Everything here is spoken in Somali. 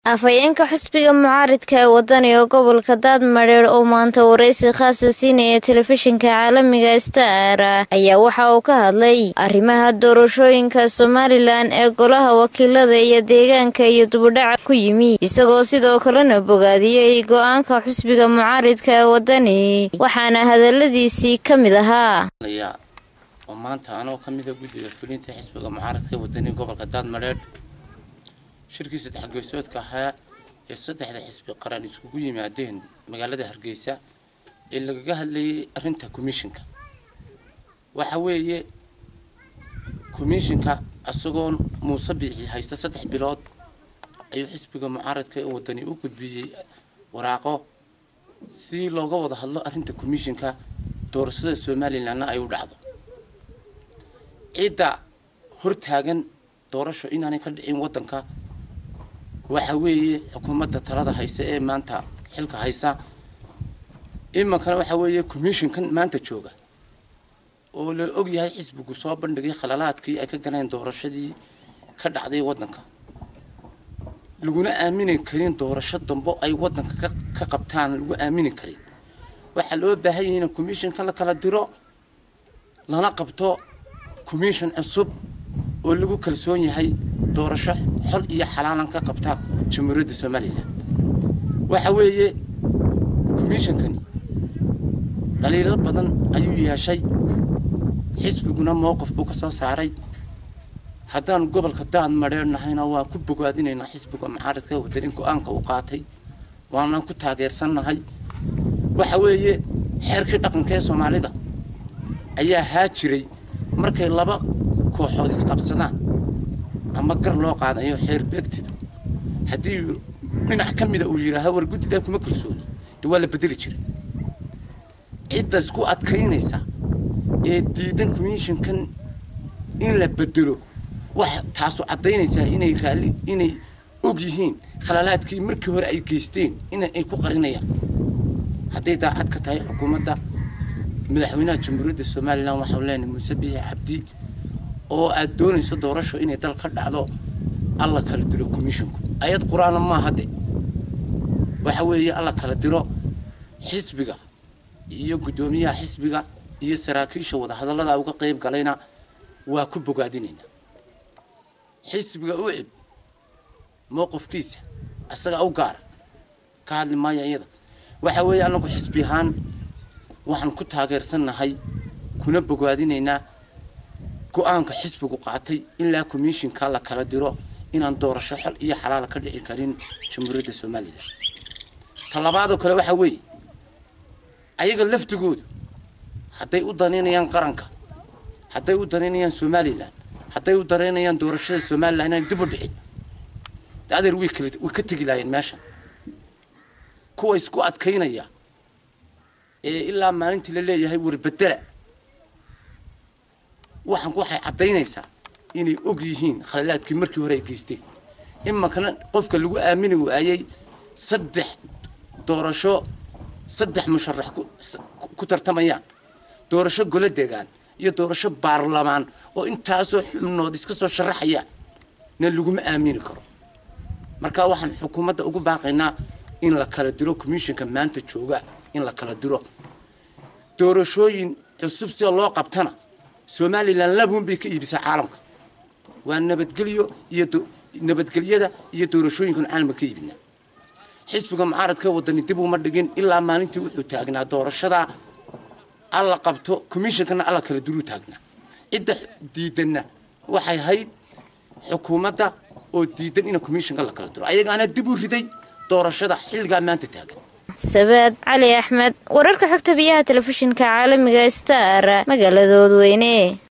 afhayeenka xisbiga mucaaridka ee wadani oo gobolka daadmadheer oo maanta waraysi khaasa siinaya telefishinka caalamiga star ayaa waxa uu ka hadlay arrimaha doorashooyinka somalilan ee golaha wakiilada iyo deegaanka iyo dubudhaca ku yimi isagoo sidoo kalena bogaadiyey go-aanka xisbiga mucaaridka ee wadani waxaana hadaladiisii ka mid ahaa oo maanta anoo ka mida guddiga fulinta xisbiga mucaaradka ee wadani gobolka daadmadheer shirkii saddex geesoodka ahaa ee saddexda xisbi qaran iskugu yimaadeen magaalada hargeysa ee lagaga hadlayay arrinta commishinka waxa weeye commishinka isagoo muuse biixi haysta saddex bilood ayuu xisbiga mucaaradka ee wadani u gudbiyey waraaqo si looga wada hadlo arrinta commishinka doorashada somalilanna ay u dhacdo cidda hortaagan doorasho inaanay ka dhicin waddanka waxa weeye xukuumadda talada haysa ee maanta xilka haysa imankana waxa weeye commishinkan maanta jooga oo la og yahay xisbigu soo bandhigay khalalaadkii ay ka galeen doorashadii ka dhacday waddanka laguna aamini karin doorasho dambo ay waddanka ka qabtaan lagu aamini karin waxaa loo baahan yahay in commishinka la kala diro lana qabto commission cusub oo lagu kalsoon yahay doorasho xol iyo xalaalan ka qabta jamhuuriyadda somalilan waxa weeye commishonkani dhaliilo badan ayuu yeeshay xisbiguna mowqif buu ka soo saaray haddaan gobolka daad madheernahayna waan ku bogaadinaynaa xisbiga mucaaradka wadan in go-aanka uu qaatay waanaan ku taageersannahay waxa weeye xeerkii dhaqanka ee soomaalida ayaa haa jiray markay laba kooxood isqabsadaan ama gar loo qaadayo xeer beegtida haddii dhinac ka mida uu yidhaaha war guddidaa kuma kalsooni de waa la bedeli jiray cidda isku adkaynaysa ee diidan commishinkan in la bedelo wax taasu caddaynaysaa inay raalli inay og yihiin khalalaadkii markii hore ay geysteen in ay ku qarinayaan hadday daacad ka tahay xukuumadda madaxweynaha jamhuuriyadda somalilan waxau leenahay muuse biixi cabdi oo aad doonayso doorasho inay dal ka dhacdo alla kala diro commisshinku ayad qur-aana maaha de waxa weeye alla kala diro xisbiga iyo guddoomiyaha xisbiga iyo saraakiisha wadahadallada uga qayb galayna waa ku bogaadinaynaa xisbiga u cib mowqifkiisa isaga u gaara ka hadli maayo iyada waxa weeye anagu xisbi ahaan waxaan ku taageersannahay kuna bogaadinaynaa go-aanka xisbigu qaatay ilaa commishinka la kala diro inaan doorasho xol iyo xalaala ka dhici karin jamhuuriyadda somalilan talabaadoo kale waxaa weeye ayaga laftigoodu hadday u danaynayaan qaranka hadday u danaynayaan somalilan hadday u danaynayaan doorashada somalilan inaan dib u dhicin adeer way kala way ka tegi laayeen meeshan kuwa isku adkaynaya ee ilaa maalintii la leeyahay warbedela waxaan waxay caddaynaysaa inay og yihiin khalalaadkii markii hore ay geysteen imakana qofka lagu aamini waayey saddex doorasho saddex musharax ku tartamayaan doorasho golo degaan iyo doorasho baarlamaan oo intaasoo xubnood iska soo sharaxayaan na laguma aamini karo marka waxaan xukuumadda ugu baaqaynaa in la kala diro commishinka maanta jooga in la kala diro doorashooyin cusub sida loo qabtana somalilan labuun bay ka iibisaa caalamka waa nabadgelyo iyo nabadgelyada iyo doorashooyinkan caalamka ka iibinaa xisbiga mucaaradka wadani dib uma dhigin ilaa maalintii wuxuu taagnaa doorashada alla qabto commishinkana alla kala duruu taagnaa cidda diidanna waxay hayd xukuumadda oo diidan in commishinka la kala diro ayagaana dib u riday doorashada xilligaa maanta taagan sabaad cali axmed wararka xogta biyaha telefishinka caalamiga star magaaladooda weyne